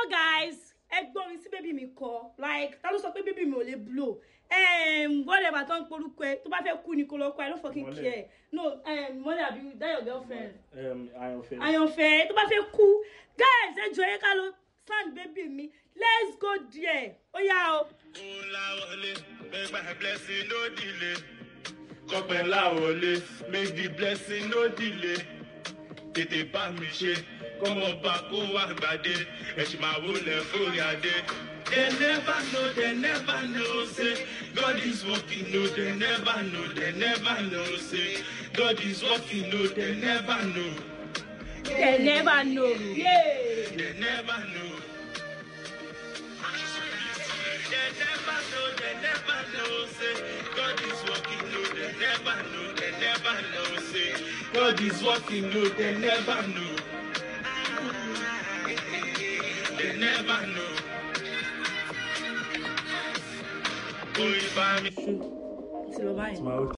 guys ẹ gbọ́ mi sí bébí mi kọ like ta ló sọ pé bébí mi ò lè blow um, whatever tó ń porúkọ ẹ tó bá fẹ́ kú ni kó lọ kọ ẹ no fucking Mọ́lẹ̀. care no um, mọ́lẹ̀ àbí that your girlfriend Um, àyànfẹ́. àyànfẹ́ tó bá fẹ́ kú guys ẹ jọ ẹ ká lọ stand bébí mi let's go there ó yá o. Olawole, make my blessing no delay. Kọ́pẹ́ láwọlé, make the blessing no delay. Tètè bá mi ṣe, kọ́mọ bá kó wá gbàdé. Ẹ̀sìn máa wọlé fúnri adé. They never know, they never know, say God is working, no, they never know, they never know, say God is working, no, they never know, they never know. Yeah. they never know. They never know, they never know, say God is working, no, they never know, they never know, say God is working, no, they never know. They never know. Oh, if I'm ti lọ báyìí. It's my